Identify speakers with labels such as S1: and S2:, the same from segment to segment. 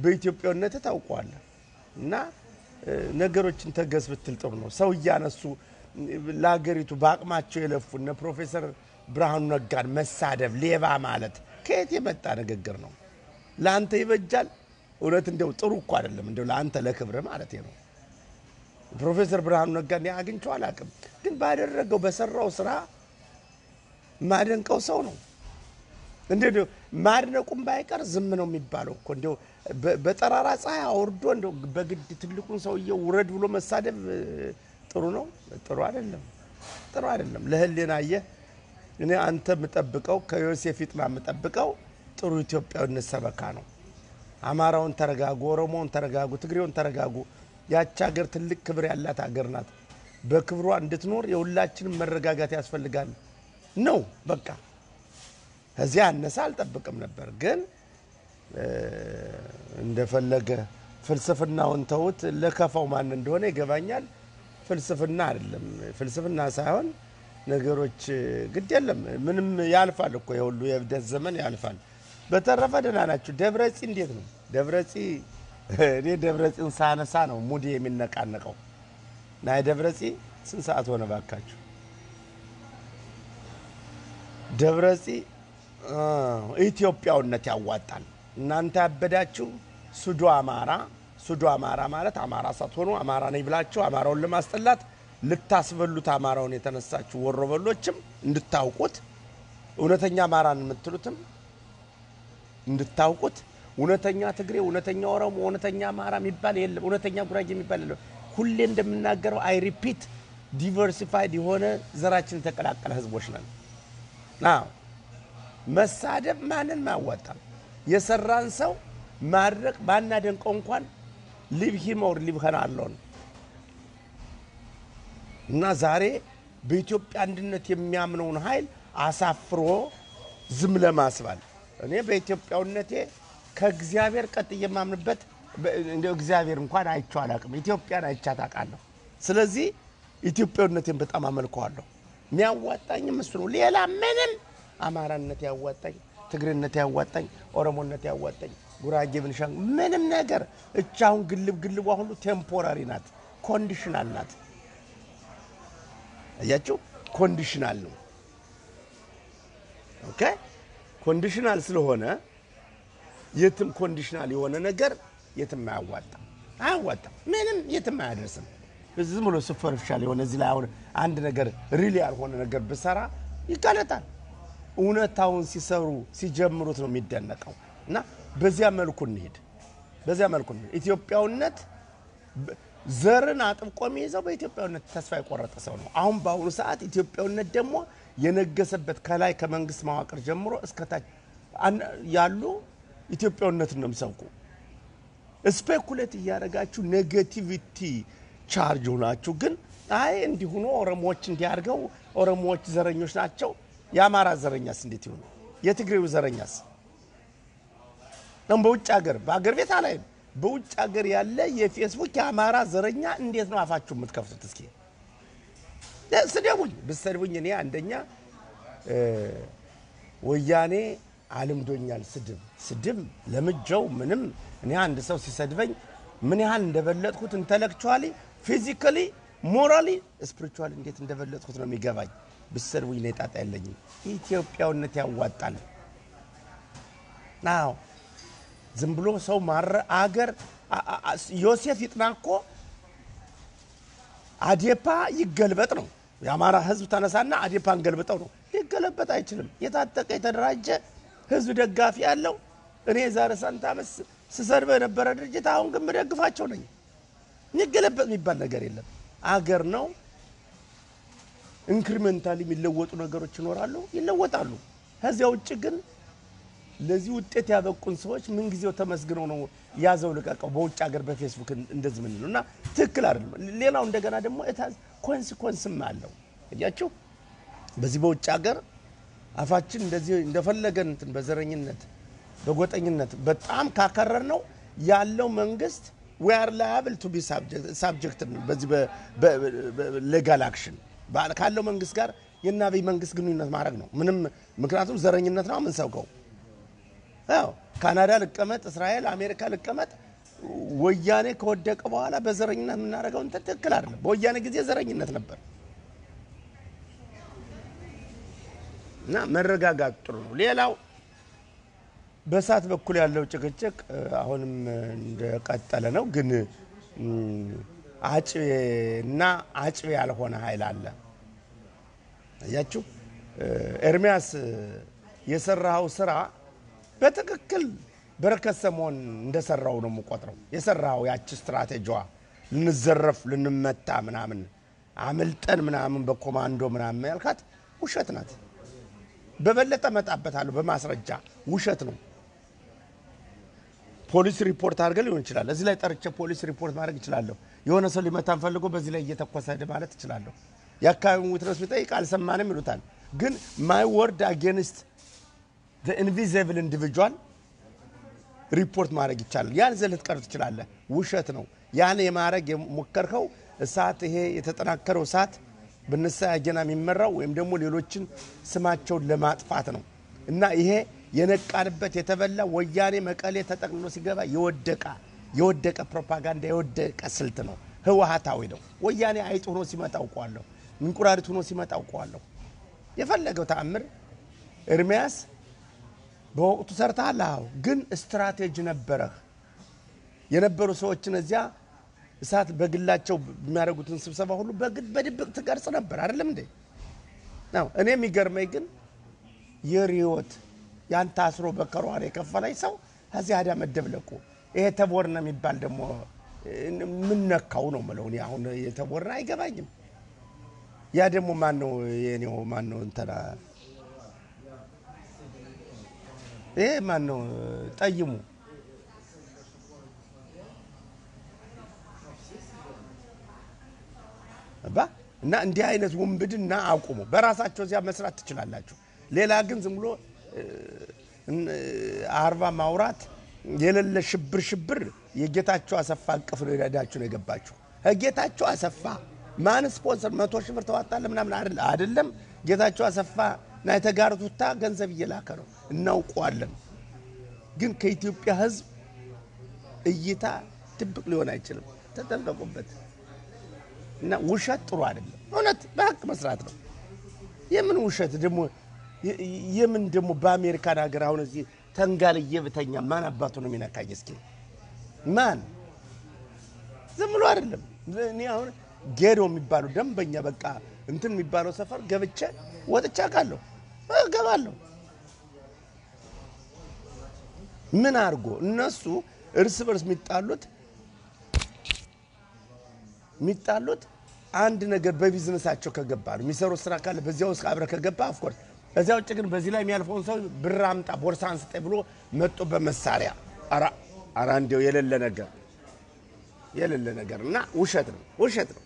S1: በኢትዮጵያዊነት ታውቀዋለህ። እና እ፣ ነገሮችን ተገዝ ብትል ጥሩ ነው። ሰው እያነሱ ለሀገሪቱ በአቅማቸው የለፉ እነ ፕሮፌሰር ብርሃኑ ነጋን መሳደብ፣ ሌባ ማለት ከየት የመጣ ንግግር ነው? ለአንተ ይበጃል? እውነት እንደው ጥሩ እኮ አይደለም። እንደው ለአንተ ለክብር ማለት ነው። ፕሮፌሰር ብርሃኑ ነጋ እኔ አግኝቼው አላውቅም፣ ግን ባደረገው በሰራው ስራ ማደንቀው ሰው ነው። እንደ ማድነቁም ባይቀር ዝም ነው የሚባለው እኮ እንዲያው በ- በጠራራ ፀሐይ አውርዶ እንደው በግድ ትልቁን ሰውዬው ውረድ ብሎ መሳደብ እ፣ ጥሩ ነው? ጥሩ አይደለም። ጥሩ አይደለም። ለህሊና አየህ፣ እኔ አንተ የምጠብቀው ከዮሴፍ ይጥና የምጠብቀው ጥሩ ኢትዮጵያዊነት ሰበካ ነው። አማራውን ተረጋጉ፣ ኦሮሞውን ተረጋጉ፣ ትግሬውን ተረጋጉ። ያች ሀገር ትልቅ ክብር ያላት ሀገር ናት። በክብሯ እንድትኖር የሁላችንም መረጋጋት ያስፈልጋል ነው በቃ። ከዚያ አነሳ አልጠብቅም ነበር፣ ግን እ፣ እንደፈለገ ፍልስፍናውን ተውት። ለከፋው ማን እንደሆነ ይገባኛል። ፍልስፍና አይደለም፣ ፍልስፍና ሳይሆን ነገሮች ግድ የለም ምንም ያልፋል እኮ የሁሉ የእብደት ዘመን ያልፋል። በተረፈ ደህና ናችሁ። ደብረጺ እንዴት ነው? ደብረጺ እኔ ደብረጺን ሳነሳ ነው ሙዲ የሚነቃነቀው። ና ደብረጺ ስንት ሰዓት ሆነ ባካችሁ? ደብረጺ አ፣ ኢትዮጵያውነት ያዋጣል። እናንተ ያበዳችሁ ሱዶ አማራ ሱዶ አማራ ማለት አማራ ሳትሆኑ አማራ ነኝ ብላችሁ አማራውን ለማስጠላት ልታስበሉት አማራውን የተነሳችሁ ወሮበሎችም እንድታውቁት እውነተኛ አማራን የምትሉትም እንድታውቁት እውነተኛ ትግሬ፣ እውነተኛ ኦሮሞ፣ እውነተኛ አማራ የሚባል የለም። እውነተኛ ጉራጌ የሚባል የለም። ሁሌ እንደምናገረው አይ ሪፒት ዲቨርሲፋይድ የሆነ ዘራችን የተቀላቀለ ህዝቦች ነን። አዎ መሳደብ ማንን አያዋጣም። የሰራን ሰው ማድረቅ ባናደንቀው እንኳን ሊቭ ሂም ኦር ሊቭ ሄር አሎን እና ዛሬ በኢትዮጵያ አንድነት የሚያምነውን ኃይል አሳፍሮ ዝም ለማስባል እኔ በኢትዮጵያውነቴ ከእግዚአብሔር ቀጥ የማምንበት በ- እንደው እግዚአብሔር እንኳን አይቼው አላውቅም። ኢትዮጵያን አይቻት አውቃለሁ። ስለዚህ ኢትዮጵያዊነቴን በጣም አመልከዋለሁ። የሚያዋጣኝም እሱ ነው። ሌላ ምንም አማራነት ያዋጣኝ፣ ትግሬነት ያዋጣኝ፣ ኦሮሞነት ያዋጣኝ፣ ጉራጌ፣ ብንሻንግ ምንም ነገር እቻ አሁን ግልብ ግልቧ ሁሉ ቴምፖራሪ ናት፣ ኮንዲሽናል ናት። አያችሁ፣ ኮንዲሽናል ነው። ኦኬ ኮንዲሽናል ስለሆነ የትም ኮንዲሽናል የሆነ ነገር የትም አያዋጣም፣ አያዋጣም፣ ምንም የትም አያደርስም። ዝም ብሎ ሱፐርፊሻል የሆነ እዚህ ላይ አሁን አንድ ነገር ሪል ያልሆነ ነገር ብሰራ ይጋለጣል። እውነታውን ሲሰሩ ሲጀምሩት ነው የሚደነቀው። እና በዚያ መልኩ እንሄድ፣ በዚያ መልኩ እንሄድ። ኢትዮጵያውነት በ- ዘርን አጥብቆ የሚይዘው በኢትዮጵያዊነት ተስፋ የቆረጠ ሰው ነው። አሁን በአሁኑ ሰዓት ኢትዮጵያዊነት ደግሞ የነገሰበት ከላይ ከመንግስት መዋቅር ጀምሮ እስከታች አን- ያሉ ኢትዮጵያዊነትን ነው የሚሰብኩ። ስፔኩሌት እያደረጋችሁ ኔጌቲቪቲ ቻርጅ ሆናችሁ ግን አይ እንዲሁኖ ኦሮሞዎች እንዲያርገው ኦሮሞዎች ዘረኞች ናቸው። የአማራ ዘረኛስ እንዴት ይሆኑ? የትግሬው ዘረኛስ ነው? በውጭ ሀገር በሀገር ቤት አላይም። በውጭ ሀገር ያለ የፌስቡክ የአማራ ዘረኛ እንዴት ነው አፋችሁ የምትከፍቱት? እስኪ ስደቡኝ፣ ብሰድቡኝ እኔ አንደኛ እ፣ ወያኔ አልምዶኛል። ስድብ ስድብ ለምጀው ምንም እኔ አንድ ሰው ሲሰድበኝ ምን ያህል እንደበለጥኩት ኢንተሌክቹዋሊ፣ ፊዚካሊ፣ ሞራሊ፣ ስፒሪቹዋሊ እንዴት እንደበለጥኩት ነው የሚገባኝ። ብሰድቡኝ እኔ ጣጣ የለኝም። ኢትዮጵያዊነት ያዋጣል። አዎ ዝም ብሎ ሰው ማረ አገር አ- አ- አ- ዮሴፍ ይጥና እኮ አዴፓ ይገልበጥ ነው። የአማራ ህዝብ ተነሳና አዴፓን ገልብጠው ነው። ሊገለበጥ አይችልም። የታጠቀ የተደራጀ ህዝብ ደጋፊ ያለው እኔ የዛሬ ስንት ዓመት ስ- ስሰድበው የነበረ ድርጅት አሁን ግን ምደግፋቸው ነኝ። የሚገለበጥ የሚባል ነገር የለም። አገር ነው። ኢንክሪሜንታሊ የሚለወጡ ነገሮች ይኖራሉ፣ ይለወጣሉ። ከዚያ ውጭ ግን ለዚህ ውጤት ያበቁን ሰዎች ምንጊዜው ተመስግነው ነው ያዘው ልቀቀው በውጭ ሀገር በፌስቡክ እንደዚህ ምን ነው እና ትክክል አይደለም። ሌላው እንደገና ደግሞ እታዝ ኮንሲኮንስም አለው እያችሁ በዚህ በውጭ ሀገር አፋችን እንደዚህ እንደፈለገን እንትን በዘረኝነት በጎጠኝነት በጣም ካከረር ነው ያለው መንግስት we are liable to be subject subject ነው በዚህ ሌጋል አክሽን ካለው መንግስት ጋር የአብይ መንግስት ግንኙነት ማድረግ ነው ምንም ምክንያቱም ዘረኝነት ነው የምንሰብከው አዎ ካናዳ ልቀመጥ፣ እስራኤል፣ አሜሪካ ልቀመጥ። ወያኔ ከወደቀ በኋላ በዘረኝነት የምናደርገው እንትን ትክክል አይደለም። በወያኔ ጊዜ ዘረኝነት ነበር እና መረጋጋት ጥሩ ነው። ሌላው በእሳት በኩል ያለው ጭቅጭቅ እ፣ አሁንም እንደቀጠለ ነው። ግን እም፣ አጭቤ እና አጭቤ ያልሆነ ኃይል አለ። አያችሁ እ፣ ኤርሚያስ እ፣ የሰራኸው ስራ በትክክል በረከት ስምዖን እንደሰራው ነው የምቆጥረው። የሰራኸው ያቺ ስትራቴጂዋ ልንዘረፍ ልንመታ ምናምን አምልጠን ምናምን በኮማንዶ ምናምን ያልካት ውሸት ናት። በበለጠ መጣበታለሁ በማስረጃ ውሸት ነው። ፖሊስ ሪፖርት አድርገን ሊሆን ይችላል። እዚህ ላይ ጠርቼ ፖሊስ ሪፖርት ማድረግ እችላለሁ። የሆነ ሰው ሊመታን ፈልጎ በዚህ ላይ እየተኮሰ ሄደ ማለት እችላለሁ። የአካባቢውን ዊትነስ ቢጠይቅ አልሰማንም ይሉታል። ግን ማይ ወርድ አጌንስት ኢንቪዚብል ኢንዲቪጁዋል ሪፖርት ማድረግ ይቻላል። ያን ዘህ ልትቀር ትችላለህ። ውሸት ነው። ያን የማድረግ የሞከርከው እሳት ይሄ የተጠናከረው እሳት በነሳ ያጀና የሚመራው ወይም ደግሞ ሌሎችን ስማቸውን ለማጥፋት ነው እና ይሄ የነቃንበት የተበላ ወያኔ መቀሌ ተጠቅልሎ ሲገባ የወደቀ የወደቀ ፕሮፓጋንዳ የወደቀ ስልት ነው። ህወሀታዊ ነው። ወያኔ አይጥ ሆኖ ሲመጣ አውቀዋለሁ። እንቁራሪት ሆኖ ሲመጣ አውቀዋለሁ። የፈለገው ተአምር ኤርሚያስ በወቅቱ ሰርተሃል። አዎ፣ ግን ስትራቴጂ ነበረህ። የነበሩ ሰዎችን እዚያ እሳት በግላቸው የሚያደርጉትን ስብሰባ ሁሉ በግድ በድብቅ ትቀርጽ ነበር አይደለም እንዴ? ነው። እኔ የሚገርመኝ ግን የሪዮት ያን ታስሮ በከሯን የከፈለኝ ሰው ከዚህ አዳ መደብለቁ ይሄ ተቦርነ የሚባል ደግሞ ምነካው ነው ምለው። እኔ አሁን የተቦርነ አይገባኝም። ያ ደግሞ ማን ነው? የኔው ማን ነው? እንትና ይሄ ማን ነው? ጠይሙ ባ እና እንዲህ አይነት ውንብድና አቁሙ። በራሳቸው እዚያ መስራት ትችላላችሁ። ሌላ ግን ዝም ብሎ አርባ ማውራት የሌለ ሽብር ሽብር የጌታቸው አሰፋ እቅፍ ነው ሄዳችሁ ነው የገባችሁ። ጌታቸው አሰፋ ማን ስፖንሰር መቶ ሺህ ብር ተዋጣለ ምናምን አይደለ አይደለም። ጌታቸው አሰፋ ና የተጋሩት ውታ ገንዘብ እየላከ ነው እናውቀዋለን። ግን ከኢትዮጵያ ሕዝብ እይታ ድብቅ ሊሆን አይችልም። ተጠንቀቁበት። እና ውሸት ጥሩ አይደለም። እውነት በሀቅ መስራት ነው። የምን ውሸት ደግሞ የምን ደግሞ በአሜሪካን ሀገር አሁን እዚህ ተንጋልዬ ብተኛ ማን አባቱ ነው የሚነካኝ? እስኪ ማን ዝም ብሎ አይደለም። እኔ አሁን ጌዶ የሚባለው ደንበኛ በቃ እንትን የሚባለው ሰፈር ገብቼ ወጥቼ አውቃለሁ፣ እገባለሁ። ምን አድርጎ እነሱ እርስ በርስ የሚጣሉት የሚጣሉት አንድ ነገር በቢዝነሳቸው ከገባ ነው። የሚሰሩት ስራ ካለ በዚያ ውስጥ አብረ ከገባ ኦፍኮርስ። ከዚያ ውጭ ግን በዚህ ላይ የሚያልፈውን ሰው ብር አምጣ ቦርሳ አንስጠኝ ብሎ መጦ በመሳሪያ ኧረ ኧረ እንዲያው የሌለ ነገር የሌለ ነገር እና ውሸት ነው ውሸት ነው።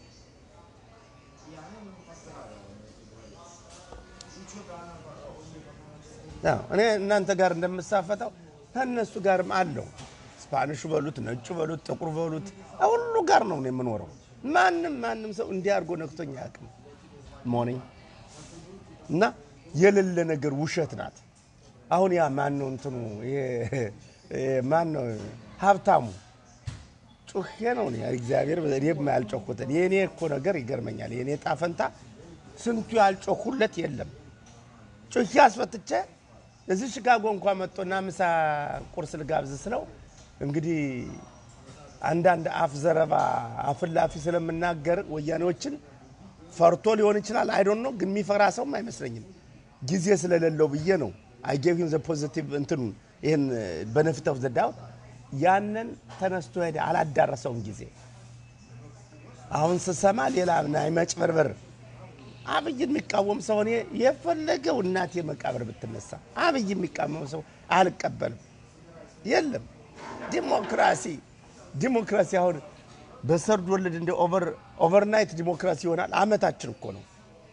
S1: አዎ እኔ እናንተ ጋር እንደምሳፈጠው ከእነሱ ጋርም አለው። ስፓኒሹ በሉት ነጩ በሉት ጥቁር በሉት ሁሉ ጋር ነው እኔ የምኖረው። ማንም ማንም ሰው እንዲህ አድርጎ ነክቶኝ አያውቅም። ሞርኒንግ እና የሌለ ነገር ውሸት ናት። አሁን ያ ማን ነው እንትኑ ማን ነው ሀብታሙ ጩሄ ነው እኔ እግዚአብሔር እኔም ያልጮኩትን የእኔ እኮ ነገር ይገርመኛል። የእኔ ጣፈንታ ስንቱ ያልጮኩለት የለም። ጩሄ አስፈትቼ እዚህ ሽካጎ እንኳ መጥቶና ምሳ ቁርስ ልጋብዝ ስለው እንግዲህ አንዳንድ አፍ ዘረባ አፍላፊ ስለምናገር ወያኔዎችን ፈርቶ ሊሆን ይችላል። አይዶን ነው ግን የሚፈራ ሰውም አይመስለኝም። ጊዜ ስለሌለው ብዬ ነው። አይ ጌቭ ሂም ዘ ፖዚቲቭ እንትኑ ይህን በነፊት ኦፍ ዘ ዳውት ያንን ተነስቶ ሄደ። አላዳረሰውም ጊዜ አሁን ስሰማ ሌላ ናይ መጭበርበር አብይ የሚቃወም ሰው እኔ የፈለገው እናቴ መቃብር ብትነሳ አብይ የሚቃወም ሰው አልቀበልም። የለም ዲሞክራሲ ዲሞክራሲ አሁን በሰርድ ወለድ እንደ ኦቨርናይት ዲሞክራሲ ይሆናል። አመታችን እኮ ነው።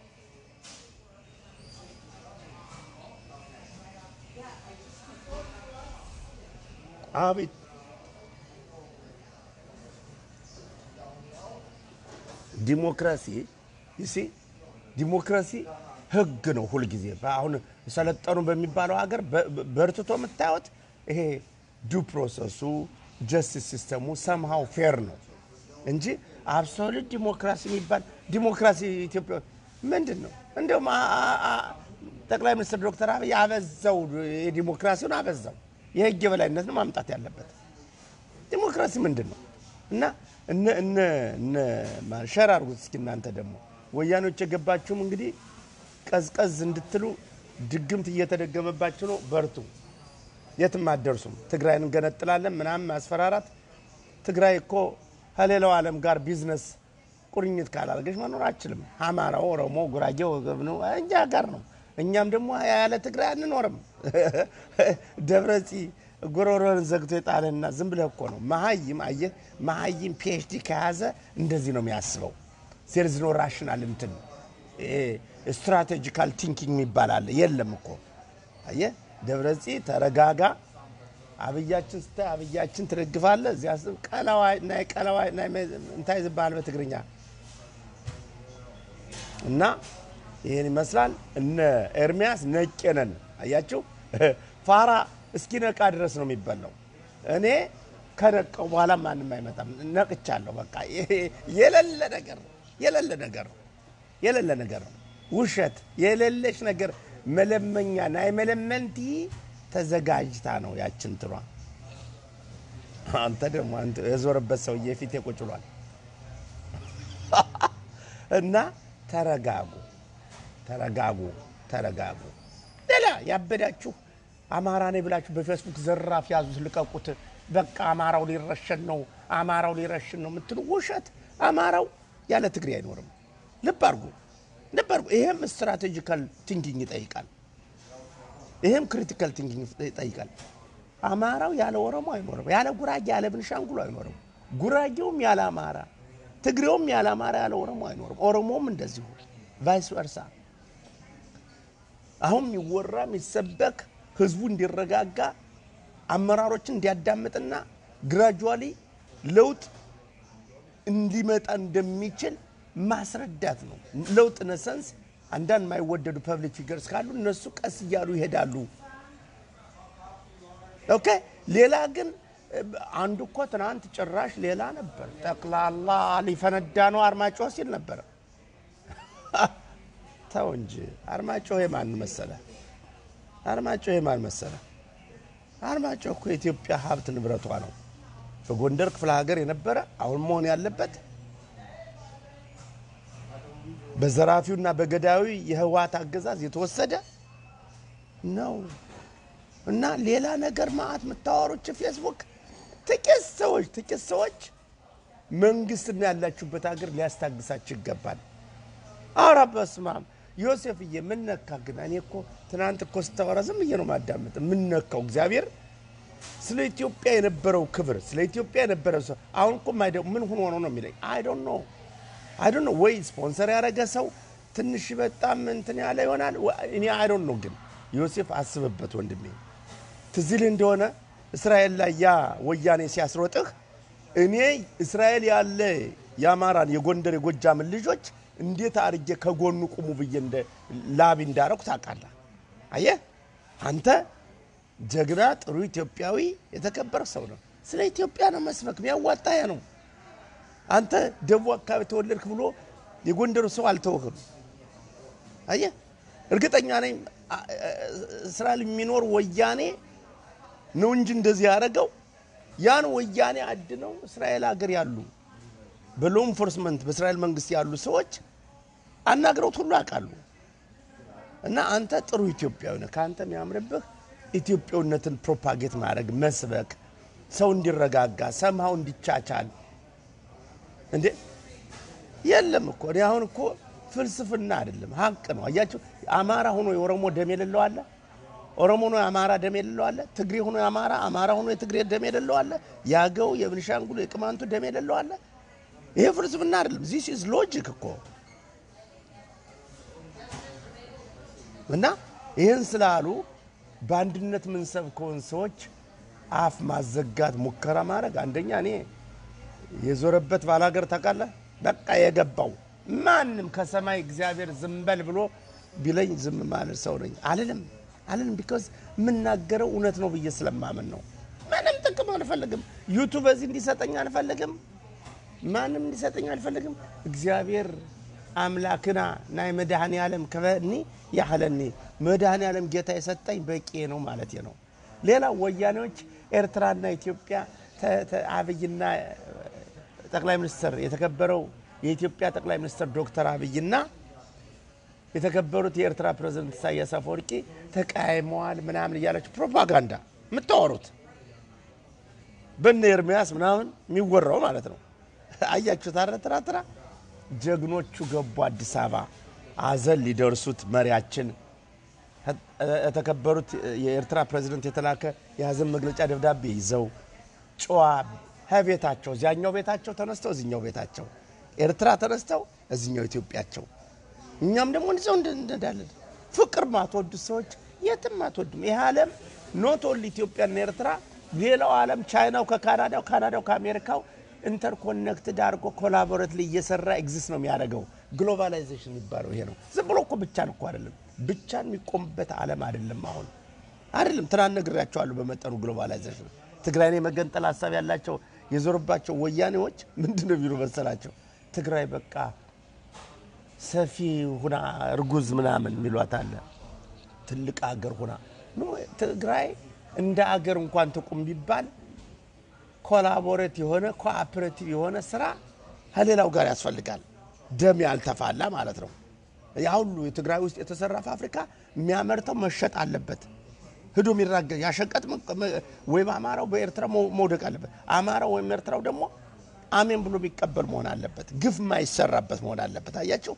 S1: አቤት ዲሞክራሲ ይሲ ዲሞክራሲ ህግ ነው ሁልጊዜ። አሁን ሰለጠኑ በሚባለው ሀገር በርትቶ የምታዩት ይሄ ዱ ፕሮሰሱ ጀስቲስ ሲስተሙ ሰምሃው ፌር ነው እንጂ አብሶሉት ዲሞክራሲ የሚባል ዲሞክራሲ ኢትዮጵያ ምንድን ነው? እንዲሁም አ- አ- አ- ጠቅላይ ሚኒስትር ዶክተር አብይ አበዛው፣ የዲሞክራሲውን አበዛው። የህግ የበላይነት ነው ማምጣት ያለበት። ዲሞክራሲ ምንድን ነው? እና እነ እነ እነ ማ- ሸር አድርጉት እስኪ እናንተ ደግሞ ወያኔዎች የገባችሁም እንግዲህ ቀዝቀዝ እንድትሉ ድግምት እየተደገመባችሁ ነው። በርቱ፣ የትም አትደርሱም። ትግራይን እንገነጥላለን ምናምን ማስፈራራት። ትግራይ እኮ ከሌላው ዓለም ጋር ቢዝነስ ቁርኝት ካላደረገች መኖር አችልም። አማራው፣ ኦሮሞ፣ ጉራጌው ነው እኛ ጋር ነው። እኛም ደግሞ ያለ ትግራይ አንኖርም። ደብረጺ ጉሮሮን ዘግቶ የጣለና ዝም ብለህ እኮ ነው መሀይም። አየህ መሀይም ፒኤችዲ ከያዘ እንደዚህ ነው የሚያስበው። ዜርዝ ኖ ራሽናል እንትን ስትራቴጂካል ቲንኪንግ የሚባል አለ። የለም እኮ አየህ ደብረጺ ተረጋጋ። አብያችን ስታይ አብያችን ትደግፋለህ። እዚያ ስ- ቀለዋይ ናይ ቀለዋይ ናይ መ- እንታይ ዝበሃል በትግርኛ እና ይህን ይመስላል። እነ ኤርሚያስ ነቄ ነን አያችሁ። ፋራ እስኪነቃ ድረስ ነው የሚበላው። እኔ ከነቀው በኋላ ማንም አይመጣም። ነቅቻለሁ። በቃ ይሄ የሌለ ነገር ነው። የሌለ ነገር ነው። የሌለ ነገር ነው። ውሸት የሌለች ነገር መለመኛ ናይ መለመንቲ ተዘጋጅታ ነው ያችን ትሯ። አንተ ደግሞ አንተ የዞረበት ሰውዬ ፊቴ ቁጭ ብሏል። እና ተረጋጉ፣ ተረጋጉ፣ ተረጋጉ። ሌላ ያበዳችሁ አማራ ነኝ ብላችሁ በፌስቡክ ዘራፍ ያዙት፣ ልቀቁት። በቃ አማራው ሊረሸን ነው፣ አማራው ሊረሽን ነው የምትሉ ውሸት። አማራው ያለ ትግሬ አይኖርም። ልብ አድርጉ፣ ልብ አድርጉ። ይሄም ስትራቴጂካል ቲንኪንግ ይጠይቃል። ይሄም ክሪቲካል ቲንኪንግ ይጠይቃል። አማራው ያለ ኦሮሞ አይኖርም፣ ያለ ጉራጌ ያለ ብንሻንጉሎ አይኖርም። ጉራጌውም ያለ አማራ፣ ትግሬውም ያለ አማራ ያለ ኦሮሞ አይኖርም። ኦሮሞም እንደዚሁ ቫይስ ወርሳ። አሁን የሚወራ የሚሰበክ ህዝቡ እንዲረጋጋ አመራሮችን እንዲያዳምጥና ግራጁዋሊ ለውጥ እንዲመጣ እንደሚችል ማስረዳት ነው። ለውጥ ነሰንስ አንዳንድ የማይወደዱ ፐብሊክ ፊገርስ ካሉ እነሱ ቀስ እያሉ ይሄዳሉ። ኦኬ። ሌላ ግን አንዱ እኮ ትናንት ጭራሽ ሌላ ነበር። ጠቅላላ ሊፈነዳ ነው አርማጭሆ ሲል ነበረ። ተው እንጂ አርማጭሆ የማን መሰለ? አርማጭሆ የማን መሰለ? አርማጭሆ እኮ የኢትዮጵያ ሀብት ንብረቷ ነው። በጎንደር ክፍለ ሀገር የነበረ አሁን መሆን ያለበት በዘራፊውና በገዳዩ የህወሓት አገዛዝ የተወሰደ ነው እና ሌላ ነገር ማአት የምታወሩች ፌስቡክ ጥቂት ሰዎች ጥቂት ሰዎች መንግስትና ያላችሁበት ሀገር ሊያስታግሳችሁ ይገባል። አረ በስመ አብ ዮሴፍዬ፣ ምን ነካ ግን? እኔ እኮ ትናንት እኮ ስታወራ ዝም ብዬ ነው ማዳመጥ። ምን ነካው? እግዚአብሔር ስለ ኢትዮጵያ የነበረው ክብር፣ ስለ ኢትዮጵያ የነበረው ሰው አሁን እኮ ማይደ- ምን ሆኖ ነው ነው የሚለኝ አይ ዶንት ኖ አይ ዶንት ኖ ወይ ስፖንሰር ያደረገ ሰው ትንሽ በጣም እንትን ያለ ይሆናል። ወ- እኔ አይ ዶንት ኖ ግን ዮሴፍ አስብበት ወንድሜ። ትዝ ይልህ እንደሆነ እስራኤል ላይ ያ ወያኔ ሲያስሮጥህ እኔ እስራኤል ያለ የአማራን የጎንደር የጎጃምን ልጆች እንዴት አድርጌ ከጎኑ ቁሙ ብዬ እንደ ላቢ እንዳረኩ ታውቃለህ። አየህ አንተ ጀግና ጥሩ ኢትዮጵያዊ የተከበረ ሰው ነው። ስለ ኢትዮጵያ ነው መስበክ የሚያዋጣ ያ ነው። አንተ ደቡብ አካባቢ ተወለድክ ብሎ የጎንደሩ ሰው አልተወህም። አየህ እርግጠኛ ነኝ አ- አ- እስራኤል የሚኖር ወያኔ ነው እንጂ እንደዚህ ያደረገው ያን ወያኔ አድነው እስራኤል ሀገር ያሉ በሎ ኢንፎርስመንት በእስራኤል መንግስት ያሉ ሰዎች አናግረውት ሁሉ ያውቃሉ። እና አንተ ጥሩ ኢትዮጵያዊ ነህ። ከአንተ የሚያምርብህ ኢትዮጵያዊነትን ፕሮፓጌት ማድረግ መስበክ፣ ሰው እንዲረጋጋ ሰምሃው እንዲቻቻል እንዴ የለም እኮ እኔ አሁን እኮ ፍልስፍና አይደለም ሀቅ ነው። አያችሁ አማራ ሆኖ የኦሮሞ ደም የሌለው አለ። ኦሮሞ ሆኖ የአማራ ደም የሌለው አለ። ትግሬ ሆኖ የአማራ አማራ ሆኖ የትግሬ ደም የሌለው አለ። የአገው የብንሻንጉሉ የቅማንቱ ደም የሌለው አለ። ይሄ ፍልስፍና አይደለም። ዚስ ኢዝ ሎጂክ እኮ እና ይህን ስላሉ በአንድነት የምንሰብከውን ሰዎች አፍ ማዘጋት ሙከራ ማድረግ አንደኛ እኔ የዞረበት ባላገር ታውቃለህ። በቃ የገባው ማንም ከሰማይ እግዚአብሔር ዝም በል ብሎ ቢለኝ ዝም ማለት ሰው ነኝ አልልም። አለን ቢኮዝ የምናገረው እውነት ነው ብዬ ስለማምን ነው። ምንም ጥቅም አልፈልግም። ዩቱብ በዚህ እንዲሰጠኝ አልፈልግም። ማንም እንዲሰጠኝ አልፈልግም። እግዚአብሔር አምላክና ናይ መድኃኔ ዓለም ከበኒ ያህለኒ መድኃኔ ዓለም ጌታ የሰጠኝ በቂ ነው ማለት ነው። ሌላ ወያኔዎች ኤርትራና ኢትዮጵያ ተ- ተ- አብይና ጠቅላይ ሚኒስትር የተከበረው የኢትዮጵያ ጠቅላይ ሚኒስትር ዶክተር አብይና የተከበሩት የኤርትራ ፕሬዝደንት ኢሳያስ አፈወርቂ ተቃይመዋል ምናምን እያላችሁ ፕሮፓጋንዳ የምታወሩት በነ ኤርሚያስ ምናምን የሚወራው ማለት ነው። አያችሁት አረ ትራ ትራ ጀግኖቹ ገቡ አዲስ አበባ አዘን ሊደርሱት መሪያችን የተከበሩት የኤርትራ ፕሬዝደንት የተላከ የሀዘን መግለጫ ደብዳቤ ይዘው ጨዋ ከቤታቸው እዚያኛው ቤታቸው ተነስተው እዚኛው ቤታቸው ኤርትራ ተነስተው እዚኛው ኢትዮጵያቸው እኛም ደግሞ እንደዚያው እንዳለን ፍቅር ማትወዱ ሰዎች የትም አትወዱም። ይህ ዓለም ኖት ኦንሊ ኢትዮጵያና ኤርትራ፣ ሌላው ዓለም ቻይናው ከካናዳው ካናዳው ከአሜሪካው ኢንተርኮኔክትድ አድርጎ ኮላቦሬት ላይ እየሰራ ኤግዚስት ነው የሚያደርገው። ግሎባላይዜሽን የሚባለው ይሄ ነው። ዝም ብሎ እኮ ብቻን እኮ አይደለም፣ ብቻን የሚቆምበት ዓለም አይደለም። አሁን አይደለም ትናንት ነግሬያቸዋለሁ በመጠኑ ግሎባላይዜሽን። ትግራይን የመገንጠል ሀሳብ ያላቸው የዞርባቸው ወያኔዎች ምንድን ነው ቢሉ መሰላቸው? ትግራይ በቃ ሰፊ ሁና እርጉዝ ምናምን የሚሏት አለ። ትልቅ አገር ሁና ኖ ትግራይ እንደ አገር እንኳን ትቁም ቢባል ኮላቦሬት የሆነ ኮኦፕሬቲቭ የሆነ ስራ ከሌላው ጋር ያስፈልጋል። ደም ያልተፋላ ማለት ነው። ያ ሁሉ የትግራይ ውስጥ የተሰራ ፋብሪካ የሚያመርተው መሸጥ አለበት። ሂዶ የሚራገ ያሸቀጥ ወይ በአማራው በኤርትራ መውደቅ አለበት። አማራው ወይም ኤርትራው ደግሞ አሜን ብሎ የሚቀበል መሆን አለበት። ግፍ ማይሰራበት መሆን አለበት። አያቸው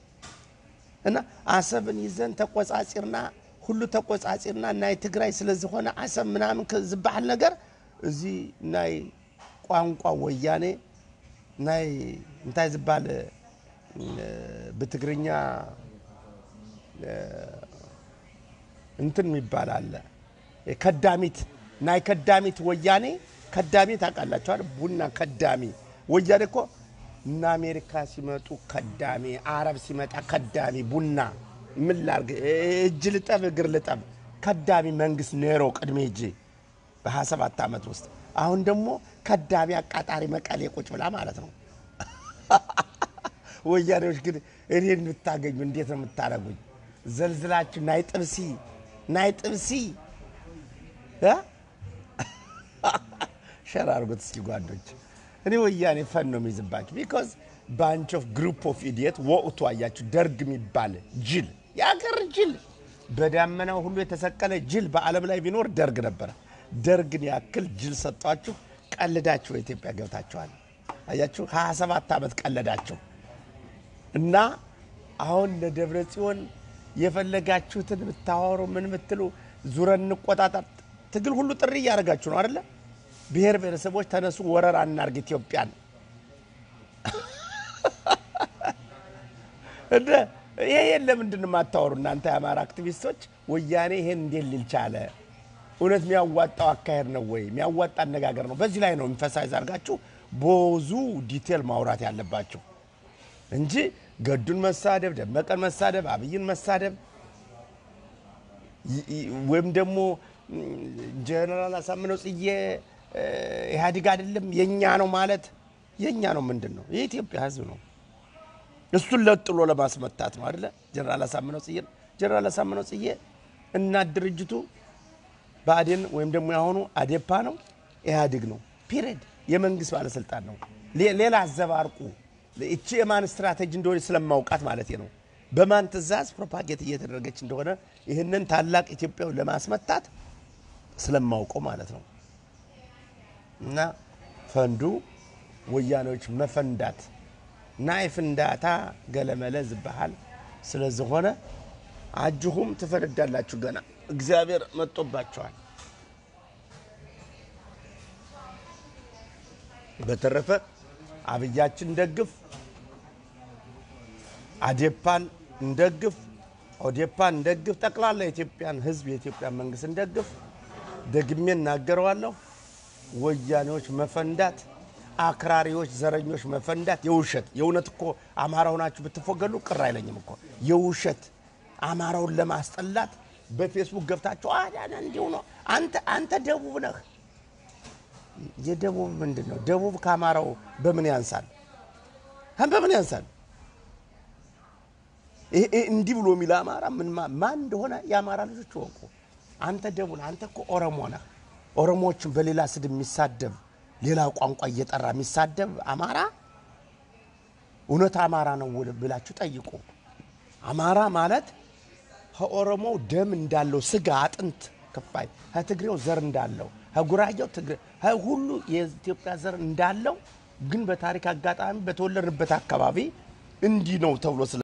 S1: እና አሰብን ይዘን ተቆጻጺርና ሁሉ ተቆጻጺርና ናይ ትግራይ ስለዚህ ሆነ አሰብ ምናምን ዝበሃል ነገር እዚ ናይ ቋንቋ ወያኔ ናይ እንታይ ዝበሃል ብትግርኛ እንትን የሚባል አለ ከዳሚት ናይ ከዳሚት ወያኔ ከዳሚ ታውቃላችኋል። ቡና ከዳሚ ወያኔ እኮ እነ አሜሪካ ሲመጡ ከዳሚ፣ አረብ ሲመጣ ከዳሚ ቡና ምን ላርግ እጅ ልጠብ እግር ልጠብ ከዳሚ መንግስት ኔሮ ቅድሜ እጅ በ27 ዓመት ውስጥ አሁን ደግሞ ከዳሚ አቃጣሪ መቀሌ ቁጭ ብላ ማለት ነው። ወያኔዎች ግን እኔን ብታገኙ እንዴት ነው የምታደርጉኝ? ዘልዝላችሁ ናይ ጥብሲ ናይ ጥብሲ ሸር አድርጎት እስኪ ጓዶች። እኔ ወያኔ ፈን ነው የሚይዝባችሁ። ቢኮዝ ባንች ኦፍ ግሩፕ ኦፍ ኢዲየት ወቅቱ አያችሁ፣ ደርግ የሚባል ጅል የአገር ጅል በዳመናው ሁሉ የተሰቀለ ጅል በዓለም ላይ ቢኖር ደርግ ነበረ። ደርግን ያክል ጅል ሰጧችሁ፣ ቀልዳችሁ በኢትዮጵያ ገብታችኋል። አያችሁ 27 ዓመት ቀለዳችሁ እና አሁን ለደብረ ጽዮን የፈለጋችሁትን ብታወሩ ምን ብትሉ ዙረን እንቆጣጠር ትግል ሁሉ ጥሪ እያደረጋችሁ ነው አደለ? ብሔር ብሔረሰቦች ተነሱ፣ ወረራ እናርግ ኢትዮጵያን። እንደ ይሄ የለም ምንድን ነው የማታወሩ እናንተ የአማራ አክቲቪስቶች? ወያኔ ይሄን እንዴት ሊል ቻለ? እውነት የሚያዋጣው አካሄድ ነው ወይ? የሚያዋጣ አነጋገር ነው? በዚህ ላይ ነው ኢንፈሳይዝ አድርጋችሁ ብዙ ዲቴል ማውራት ያለባቸው እንጂ ገዱን መሳደብ፣ ደመቀን መሳደብ፣ አብይን መሳደብ ወይም ደግሞ ጀነራል አሳምነው ጽጌ ኢህአዴግ አይደለም የኛ ነው ማለት የኛ ነው ምንድን ነው? የኢትዮጵያ ሕዝብ ነው። እሱን ለጥሎ ለማስመታት ነው አይደለ? ጀነራል አሳምነው ጽጌ ጀነራል አሳምነው ጽጌ እና ድርጅቱ ብአዴን ወይም ደግሞ ያሆኑ አዴፓ ነው ኢህአዴግ ነው። ፒሪድ የመንግስት ባለስልጣን ነው። ሌላ አዘባርቁ እቺ የማን ስትራቴጂ እንደሆነ ስለማውቃት ማለት ነው። በማን ትእዛዝ ፕሮፓጌት እየተደረገች እንደሆነ ይህንን ታላቅ ኢትዮጵያዊ ለማስመታት ስለማውቀው ማለት ነው። እና ፈንዱ ወያኔዎች መፈንዳት ናይ ፍንዳታ ገለመለ ዝበሃል ስለዝኾነ አጅሁም ትፈነዳላችሁ። ገና እግዚአብሔር መጦባቸዋል። በተረፈ አብያችን እንደግፍ፣ አዴፓን እንደግፍ፣ ኦዴፓን እንደግፍ፣ ጠቅላላ የኢትዮጵያን ሕዝብ የኢትዮጵያን መንግስት እንደግፍ። ደግሜ እናገረዋለሁ። ወያኔዎች መፈንዳት፣ አክራሪዎች፣ ዘረኞች መፈንዳት የውሸት የእውነት እኮ አማራ ሆናችሁ ብትፎገሉ ቅር አይለኝም እኮ የውሸት አማራውን ለማስጠላት በፌስቡክ ገብታችሁ አዳነ እንዲሁ ነው። አንተ አንተ ደቡብ ነህ። የደቡብ ምንድን ነው? ደቡብ ከአማራው በምን ያንሳል? በምን ያንሳል? ይሄ ይሄ እንዲህ ብሎ የሚል አማራ ምን ማ- ማን እንደሆነ የአማራ ልጆች ይወቁ። አንተ ደቡብ ነህ። አንተ እኮ ኦሮሞ ነህ። ኦሮሞዎችን በሌላ ስድብ የሚሳደብ ሌላ ቋንቋ እየጠራ የሚሳደብ አማራ እውነት አማራ ነው ወይ ብላችሁ ጠይቁ። አማራ ማለት ከኦሮሞው ደም እንዳለው ስጋ አጥንት ክፋይ ከትግሬው ዘር እንዳለው ከጉራጌው ትግሬ ሁሉ የኢትዮጵያ ዘር እንዳለው ግን በታሪክ አጋጣሚ በተወለድንበት አካባቢ እንዲህ ነው ተብሎ ስለ